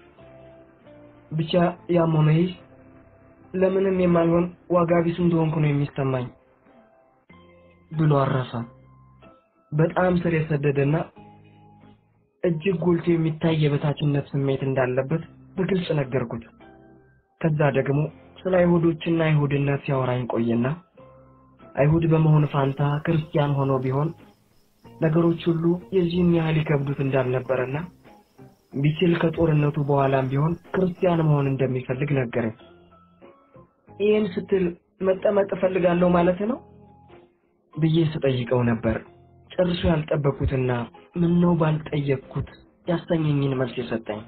ብቻ ያም ሆነ ይህ ለምንም የማልሆን ዋጋ ቢስ እንደሆንኩ ነው የሚሰማኝ ብሎ አረፈ። በጣም ስር የሰደደና እጅግ ጎልቶ የሚታይ የበታችነት ስሜት እንዳለበት በግልጽ ነገርኩት። ከዛ ደግሞ ስለ አይሁዶችና አይሁድነት ሲያወራኝ ቆየና አይሁድ በመሆን ፋንታ ክርስቲያን ሆኖ ቢሆን ነገሮች ሁሉ የዚህን ያህል ይከብዱት እንዳልነበረና ቢችል ከጦርነቱ በኋላም ቢሆን ክርስቲያን መሆን እንደሚፈልግ ነገረኝ። ይህን ስትል መጠመቅ እፈልጋለሁ ማለት ነው ብዬ ስጠይቀው ነበር ጨርሶ ያልጠበኩትና ምን ነው ባልጠየቅኩት ያሰኘኝን መልስ የሰጠኝ።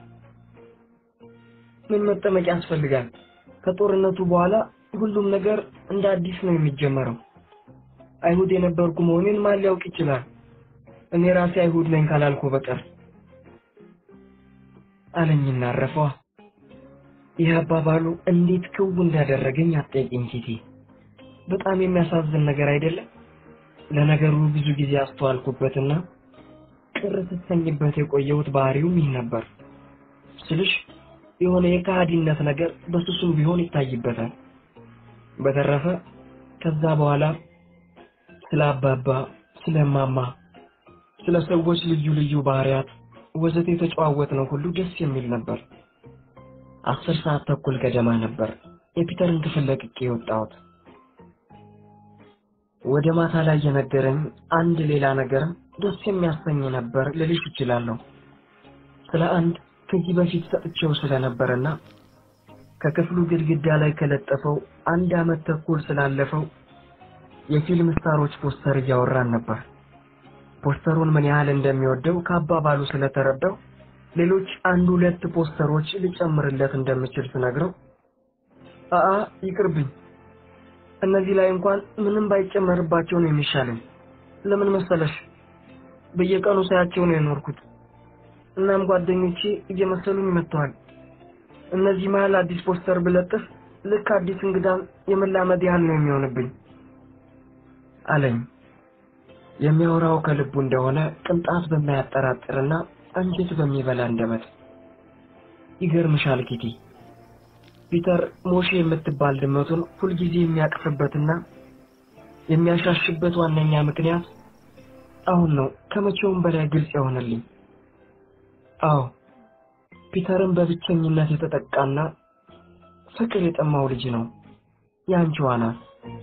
ምን መጠመቅ ያስፈልጋል? ከጦርነቱ በኋላ ሁሉም ነገር እንደ አዲስ ነው የሚጀመረው። አይሁድ የነበርኩ መሆኔን ማን ሊያውቅ ይችላል? እኔ ራሴ አይሁድ ነኝ ካላልኩ በቀር አለኝና አረፈዋ። ይህ አባባሉ እንዴት ክው እንዳደረገኝ አትጠይቂኝ ኪቲ። በጣም የሚያሳዝን ነገር አይደለም? ለነገሩ ብዙ ጊዜ አስተዋልኩበትና ቅር ስትሰኝበት የቆየሁት ባህሪውም ይህ ነበር ስልሽ የሆነ የከሃዲነት ነገር በሱሱም ቢሆን ይታይበታል። በተረፈ ከዛ በኋላ ስለ አባባ፣ ስለ እማማ፣ ስለ ሰዎች ልዩ ልዩ ባህሪያት ወዘተ የተጨዋወትነው ሁሉ ደስ የሚል ነበር። አስር ሰዓት ተኩል ገደማ ነበር የፒተርን ክፍል ለቅቄ የወጣሁት። ወደ ማታ ላይ የነገረኝ አንድ ሌላ ነገርም ደስ የሚያሰኝ ነበር ልልሽ እችላለሁ። ስለ አንድ ከዚህ በፊት ሰጥቼው ስለነበረና ከክፍሉ ግድግዳ ላይ ከለጠፈው አንድ ዓመት ተኩል ስላለፈው የፊልም ስታሮች ፖስተር እያወራን ነበር። ፖስተሩን ምን ያህል እንደሚወደው ከአባባሉ ስለተረዳው ሌሎች አንድ ሁለት ፖስተሮች ልጨምርለት እንደምችል ስነግረው አአ ይቅርብኝ፣ እነዚህ ላይ እንኳን ምንም ባይጨመርባቸው ነው የሚሻለኝ። ለምን መሰለሽ በየቀኑ ሳያቸው ነው የኖርኩት። እናም ጓደኞቼ እየመሰሉኝ መጥተዋል። እነዚህ መሀል አዲስ ፖስተር ብለጥፍ ልክ አዲስ እንግዳም የመላመድ ያህል ነው የሚሆንብኝ አለኝ። የሚያወራው ከልቡ እንደሆነ ቅንጣት በማያጠራጥርና አንጀት በሚበላ አንደበት። ይገርምሻል ኪቲ፣ ፒተር ሞሼ የምትባል ድመቱን ሁልጊዜ የሚያቅፍበትና የሚያሻሽበት ዋነኛ ምክንያት አሁን ነው ከመቼውም በላይ ግልጽ የሆነልኝ። አዎ ፒተርን በብቸኝነት የተጠቃና ፍቅር የጠማው ልጅ ነው። ያንቺዋ ናት።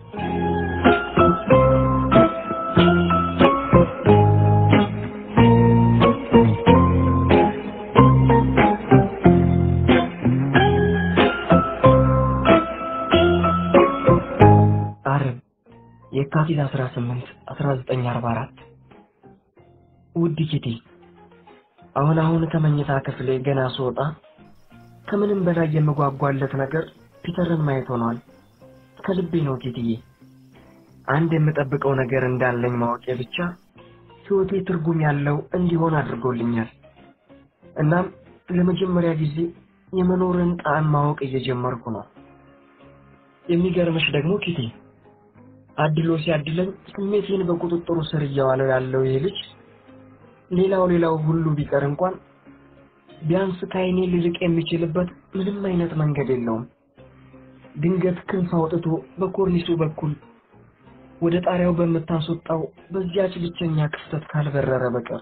ዓርብ የካቲት 18 1944 ውድ ኪቲ አሁን አሁን ከመኝታ ክፍሌ ገና ስወጣ ከምንም በላይ የምጓጓለት ነገር ፒተርን ማየት ሆኗል። ከልቤ ነው ኪትዬ። አንድ የምጠብቀው ነገር እንዳለኝ ማወቄ ብቻ ሕይወቴ ትርጉም ያለው እንዲሆን አድርጎልኛል። እናም ለመጀመሪያ ጊዜ የመኖርን ጣዕም ማወቅ እየጀመርኩ ነው። የሚገርምሽ ደግሞ ኪቲ አድሎ ሲያድለኝ ስሜቴን በቁጥጥሩ ስር እያዋለው ያለው ይህ ልጅ ሌላው ሌላው ሁሉ ቢቀር እንኳን ቢያንስ ከዓይኔ ሊርቅ የሚችልበት ምንም አይነት መንገድ የለውም። ድንገት ክንፍ አውጥቶ በኮርኒሱ በኩል ወደ ጣሪያው በምታስወጣው በዚያች ብቸኛ ክፍተት ካልበረረ በቀር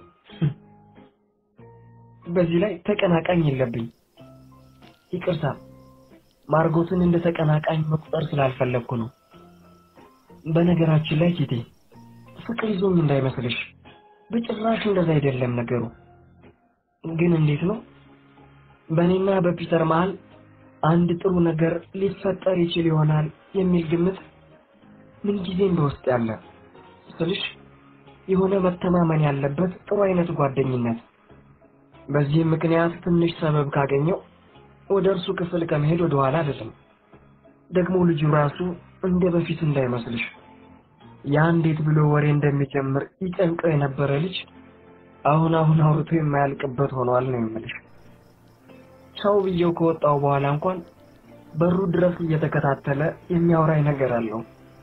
በዚህ ላይ ተቀናቃኝ የለብኝ። ይቅርታ ማርጎትን እንደ ተቀናቃኝ መቁጠር ስላልፈለግኩ ነው። በነገራችን ላይ ኪቴ ፍቅር ይዞኝ እንዳይመስልሽ፣ በጭራሽ እንደዛ አይደለም ነገሩ። ግን እንዴት ነው በእኔና በፒተር መሃል አንድ ጥሩ ነገር ሊፈጠር ይችል ይሆናል የሚል ግምት ምንጊዜም በውስጥ ያለ ስልሽ የሆነ መተማመን ያለበት ጥሩ አይነት ጓደኝነት። በዚህም ምክንያት ትንሽ ሰበብ ካገኘው ወደ እርሱ ክፍል ከመሄድ ወደ ኋላ አይደለም። ደግሞ ልጁ ራሱ እንደ በፊት እንዳይመስልሽ ያ እንዴት ብሎ ወሬ እንደሚጀምር ይጨንቀው የነበረ ልጅ አሁን አሁን አውርቶ የማያልቅበት ሆኗል ነው የምልሽ። ሰው ብዬው ከወጣው በኋላ እንኳን በሩ ድረስ እየተከታተለ የሚያወራኝ ነገር አለው።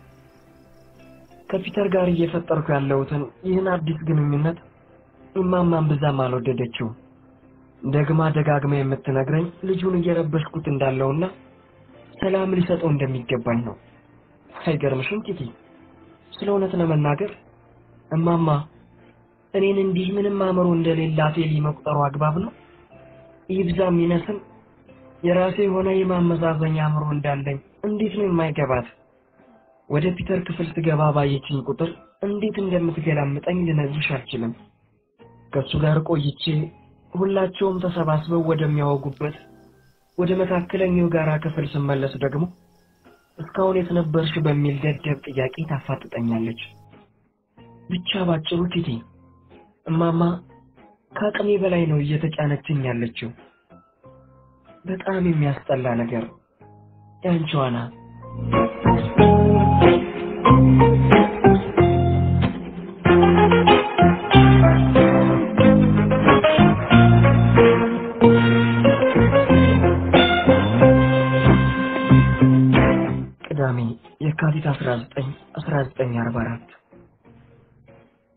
ከፒተር ጋር እየፈጠርኩ ያለሁትን ይህን አዲስ ግንኙነት እማማን ብዛም አልወደደችው። ደግማ ደጋግማ የምትነግረኝ ልጁን እየረበሽኩት እንዳለውና ሰላም ሊሰጠው እንደሚገባኝ ነው። አይገርምሽም ኪቲ? ስለ እውነት ለመናገር እማማ እኔን እንዲህ ምንም አእምሮ እንደሌላት ኤሊ መቁጠሩ አግባብ ነው? ይብዛም ይነስም የራሴ የሆነ የማመዛዘኛ አእምሮ እንዳለኝ እንዴት ነው የማይገባት? ወደ ፒተር ክፍል ስገባ ባየችኝ ቁጥር እንዴት እንደምትገላምጠኝ ልነግርሽ አልችልም። ከእሱ ጋር ቆይቼ ሁላቸውም ተሰባስበው ወደሚያወጉበት ወደ መካከለኛው ጋራ ክፍል ስመለስ ደግሞ እስካሁን የት ነበርሽ በሚል ደደብ ጥያቄ ታፋጥጠኛለች። ብቻ ባጭሩ ኪቲ እማማ ከአቅሜ በላይ ነው እየተጫነችኝ ያለችው። በጣም የሚያስጠላ ነገር ያንቺዋ ናት።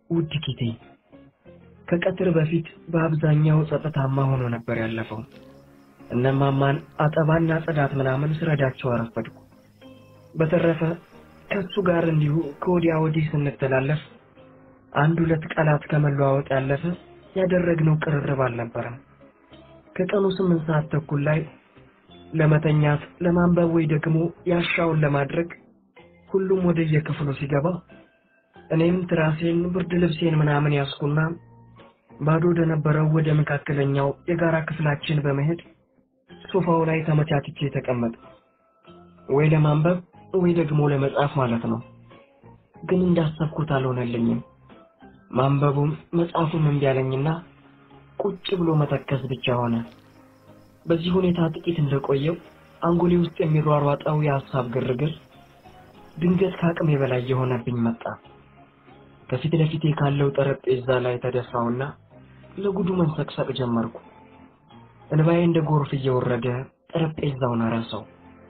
ውድ ኪቴ ከቀትር በፊት በአብዛኛው ጸጥታማ ሆኖ ነበር ያለፈው። እነማማን አጠባና ጽዳት ምናምን ስረዳቸው አረፈድኩ። በተረፈ ከሱ ጋር እንዲሁ ከወዲያ ወዲህ ስንተላለፍ አንድ ሁለት ቃላት ከመለዋወጥ ያለፈ ያደረግነው ቅርርብ አልነበረም። ከቀኑ ስምንት ሰዓት ተኩል ላይ ለመተኛት ለማንበብ ወይ ደግሞ ያሻውን ለማድረግ ሁሉም ወደ የክፍሉ ሲገባ እኔም ትራሴን ብርድ ልብሴን ምናምን ያስኩና ባዶ ወደ ነበረው ወደ መካከለኛው የጋራ ክፍላችን በመሄድ ሶፋው ላይ ተመቻችቼ ተቀመጥ ወይ ለማንበብ ወይ ደግሞ ለመጻፍ ማለት ነው። ግን እንዳሰብኩት አልሆነልኝም። ማንበቡም መጽሐፉም እምቢ አለኝና ቁጭ ብሎ መተከዝ ብቻ ሆነ። በዚህ ሁኔታ ጥቂት እንደቆየው አንጎሌ ውስጥ የሚሯሯጠው የሐሳብ ግርግር ድንገት ከአቅሜ በላይ የሆነብኝ መጣ። ከፊት ለፊቴ ካለው ጠረጴዛ ላይ ተደፋውና ለጉዱ መንሰቅሰቅ ጀመርኩ። እንባዬ እንደ ጎርፍ እየወረደ ጠረጴዛውን አረሰው።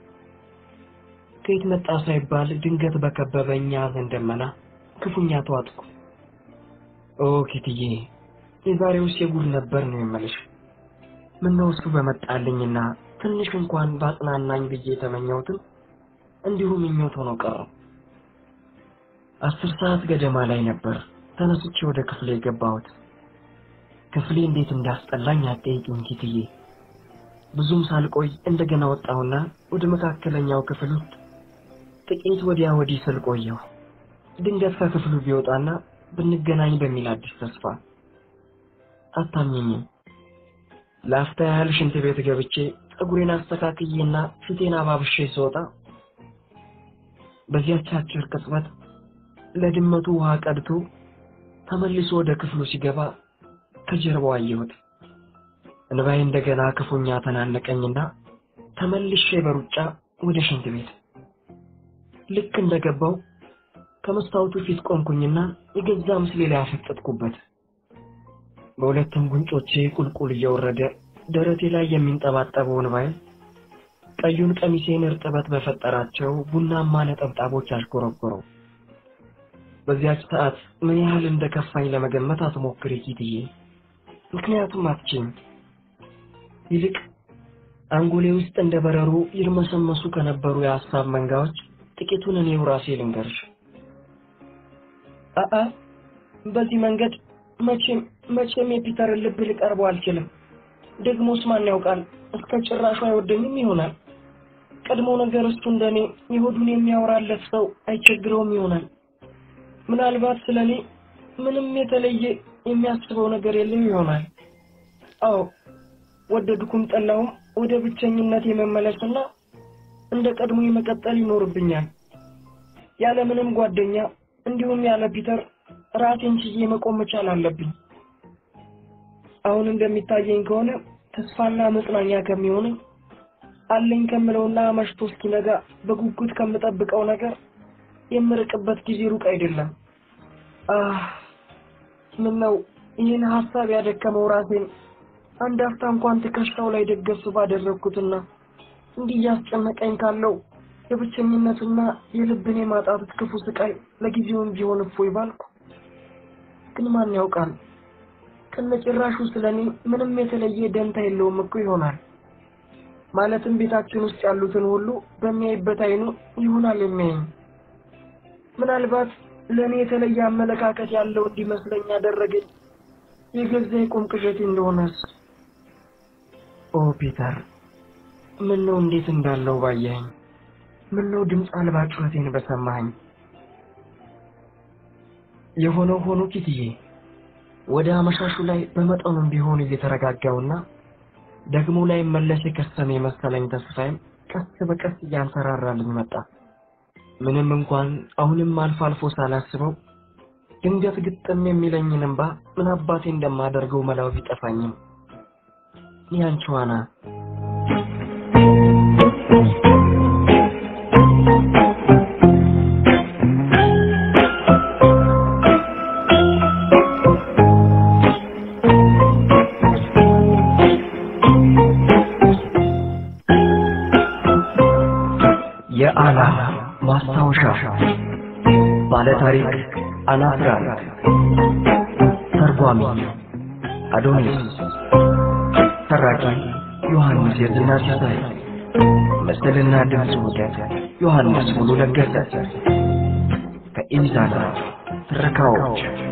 ከየት መጣ ሳይባል ድንገት በከበበኝ የሐዘን ደመና ክፉኛ ተዋጥኩ። ኦ ኪትዬ፣ የዛሬውስ የጉድ ነበር ነው የምልሽ። ምነው እሱ በመጣልኝና ትንሽ እንኳን ባጽናናኝ ብዬ የተመኘሁትም እንዲሁ ምኞት ሆኖ ቀረ። አስር ሰዓት ገደማ ላይ ነበር ተነስቼ ወደ ክፍሌ የገባሁት። ክፍሌ እንዴት እንዳስጠላኝ አትጠይቂኝ ኪትዬ። ብዙም ሳልቆይ እንደገና ወጣሁና ወደ መካከለኛው ክፍል ውስጥ ጥቂት ወዲያ ወዲህ ስል ቆየሁ። ድንገት ከክፍሉ ቢወጣና ብንገናኝ በሚል አዲስ ተስፋ አታምኝም። ለአፍታ ያህል ሽንት ቤት ገብቼ ፀጉሬን አስተካክዬና ፊቴን አባብሼ ስወጣ በዚያች አጭር ቅጽበት ለድመቱ ውሃ ቀድቶ ተመልሶ ወደ ክፍሉ ሲገባ ከጀርባው አየሁት። እንባዬ እንደገና ክፉኛ ተናነቀኝና ተመልሼ በሩጫ ወደ ሽንት ቤት ልክ እንደገባው ከመስታወቱ ፊት ቆምኩኝና የገዛ ምስሌ ላይ አፈጠጥኩበት። በሁለቱም ጉንጮቼ ቁልቁል እየወረደ ደረቴ ላይ የሚንጠባጠበው እንባዬ ቀዩን ቀሚሴን እርጥበት በፈጠራቸው ቡናማ ነጠብጣቦች አሽጎረጎረው። በዚያች ሰዓት ምን ያህል እንደከፋኝ ለመገመት አትሞክሪ ኪትዬ፣ ምክንያቱም አትችይም። ይልቅ አንጎሌ ውስጥ እንደ በረሮ ይርመሰመሱ ከነበሩ የሐሳብ መንጋዎች ጥቂቱን እኔው ራሴ ልንገርሽ። አአ በዚህ መንገድ መቼም መቼም የፒተርን ልብ ልቀርበው አልችልም። ደግሞስ ማን ያውቃል እስከ ጭራሹ አይወደኝም ይሆናል። ቀድሞ ነገር እሱ እንደኔ የሆዱን የሚያወራለት ሰው አይቸግረውም ይሆናል። ምናልባት ስለ እኔ ምንም የተለየ የሚያስበው ነገር የለም ይሆናል። አዎ ወደድኩም ጠላውም ወደ ብቸኝነት የመመለስና እንደ ቀድሞ የመቀጠል ይኖርብኛል። ያለ ምንም ጓደኛ እንዲሁም ያለ ፒተር ራሴን ችዬ መቆም መቻል አለብኝ። አሁን እንደሚታየኝ ከሆነ ተስፋና መጽናኛ ከሚሆነኝ አለኝ ከምለውና መሽቶ እስኪነጋ በጉጉት ከምጠብቀው ነገር የምርቅበት ጊዜ ሩቅ አይደለም። አህ ምን ነው ይህን ሀሳብ ያደከመው ራሴን አንድ አፍታ እንኳን ትከሻው ላይ ደገፍ ባደረግኩትና እንዲህ እያስጨነቀኝ ካለው የብቸኝነትና የልብን የማጣት ክፉ ስቃይ ለጊዜውም ቢሆን እፎይ ባልኩ። ግን ማን ያውቃል ከነጭራሹ ስለ እኔ ምንም የተለየ ደንታ የለውም እኮ ይሆናል። ማለትም ቤታችን ውስጥ ያሉትን ሁሉ በሚያይበት አይኑ ይሆናል የሚያየኝ። ምናልባት ለእኔ የተለየ አመለካከት ያለው እንዲመስለኝ ያደረገኝ የገዛ የቁም ቅዠቴ እንደሆነስ። ኦ ፒተር፣ ምን ነው እንዴት እንዳለው ባየኸኝ፣ ምን ነው ድምፅ አልባ ጩኸቴን በሰማኸኝ። የሆነው ሆኖ ኪትዬ፣ ወደ አመሻሹ ላይ በመጠኑም ቢሆን እየተረጋጋውና ደግሞ ላይ መለስ የከሰመ የመሰለኝ ተስፋዬም ቀስ በቀስ እያንሰራራልኝ መጣ። ምንም እንኳን አሁንም አልፎ አልፎ ሳላስበው ድንገት ግጥም የሚለኝን እንባ ምን አባቴ እንደማደርገው መላው ቢጠፋኝም ያንቺዋና የአላ ማስታወሻ ባለታሪክ አናፍራንክ ተርጓሚ አዶኒስ ተራኪ ዮሐንስ የዝና ሲሳይ ምስልና ድምፅ ውህደት ዮሐንስ ሙሉ ለገሰ ከኢዛና ትረካዎች